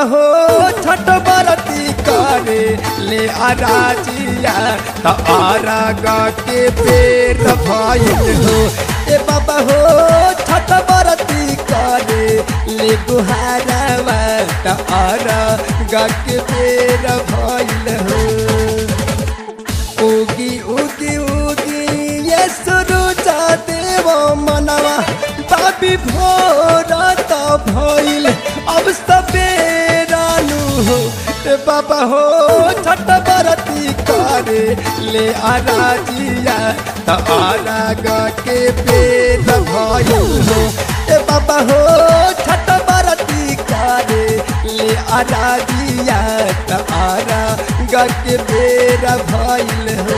हो छठ बरती करे ले अराजिया त आरागा के पेट भइल हो ए बाबा हो छठ बरती करे ले गुहारावा त आरागा के पेट भइल हो उगी उगी उगी ये सुरुच देव मनवा बाबी भोरा त भइल अब सबेरानु हो ए बाबा हो छठ बरती करे ले आराजिया त आराग के पेट भइल हो ए बाबा हो छठ बरती करे ले आराजिया त आराग के पेट भइल हो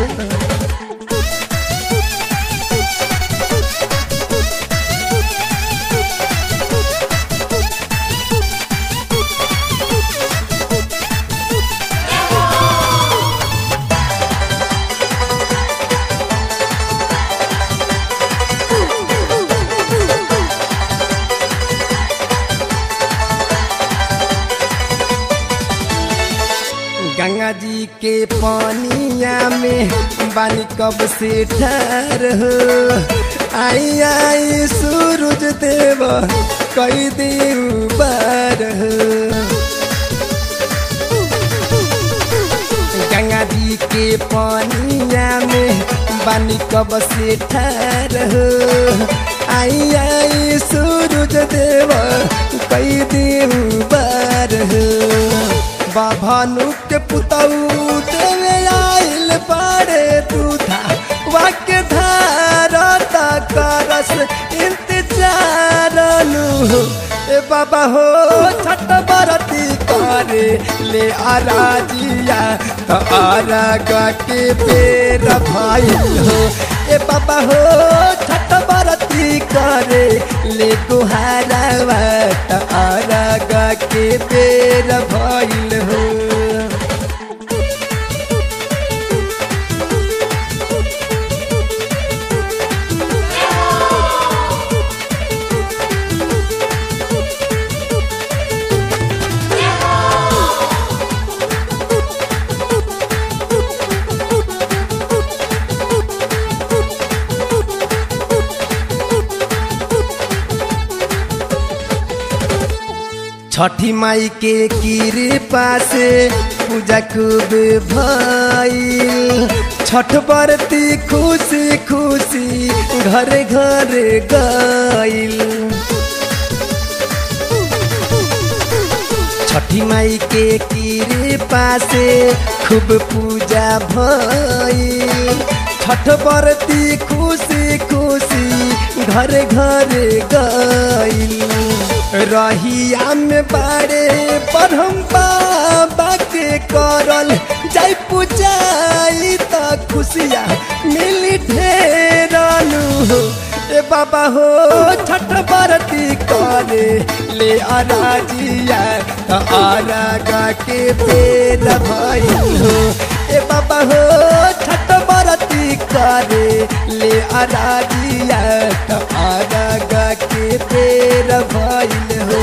गंगा जी के पानिया में बानी कब से ठहर हो आई आई सूरज देव कई देव बार हो गंगा जी के पानिया में बानी कब से ठहर हो आई आई सूरज देव कई देव बार हो बाभानु के पुतऊ देवे आइल बाड़े दूधा वाक्य धारा करस इंतजार नु ए बाबा हो छठ बरती करे ले आराजिया तो आराग के पेर भाई हो ए बाबा हो छठ बरती करे ले गुहारावा तो आराग के पेर भइल हो छठी माई के कृपा से पूजा खूब भइल छठ बरती खुशी खुशी घर घर गइल छठी माई के कृपा से खूब पूजा भइल छठ बरती खुशी खुशी घर घर गइल रहिया में बाड़े परम बाबा के करल जाय पूजाई त खुशिया मिली ढेरानु हो ए बाबा हो छठ बरती करे ले अराजिया त आरागा के पेट भइल हो ए बाबा हो छठ बरती करे ले अराजिया त आरागा के पेट भइल हो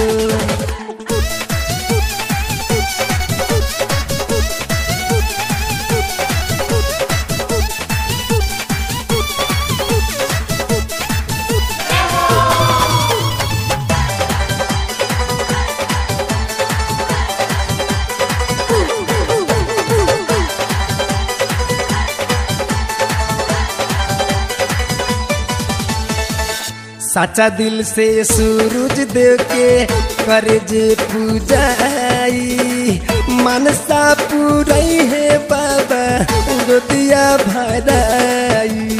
साचा दिल से सूरज देव के करे जे पूजाई मनसा पूरई है बाबा गोदिया भराई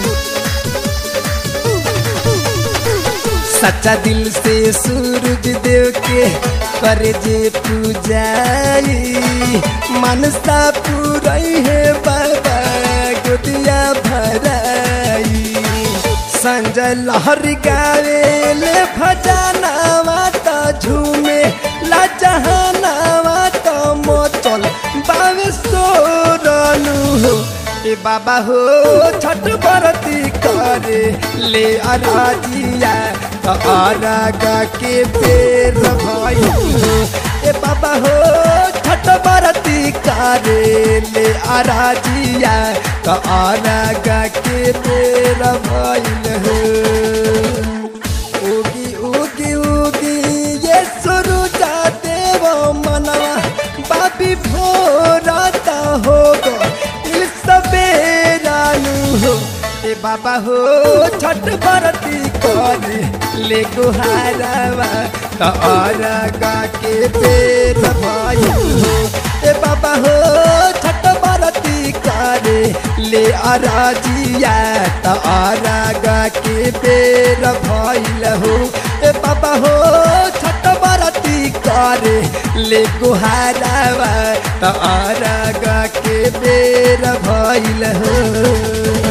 सच्चा दिल से सूरज देव के करे जे पूजाई मनसा पूरई है बाबा गोदिया भराई संजय लहरी गावे ले भजनावा त झूमे ला जहानावा त मोचल बावे सोरनु हो ए बाबा हो छठ बरती करे ले अराजिया त त अरगा के बेर भइल हो ए बाबा हो छठ बरती करे ले अराजिया त अरगा के बेर भइल हो उगी उगी उगी ये सुरुजा देव मनवा बाबी भोराता हो गो इल सबेरानु हो ए बाबा हो छठ बरती करे ले गुहारवा त अरगा के पेट भइल हो ए बाबा हो छठ बरती करे ले अराजिया त अरगा के पेट भइल हो ए बाबा हो छठ बरती करे ले गुहारवा त अरगा के बेर भइल हो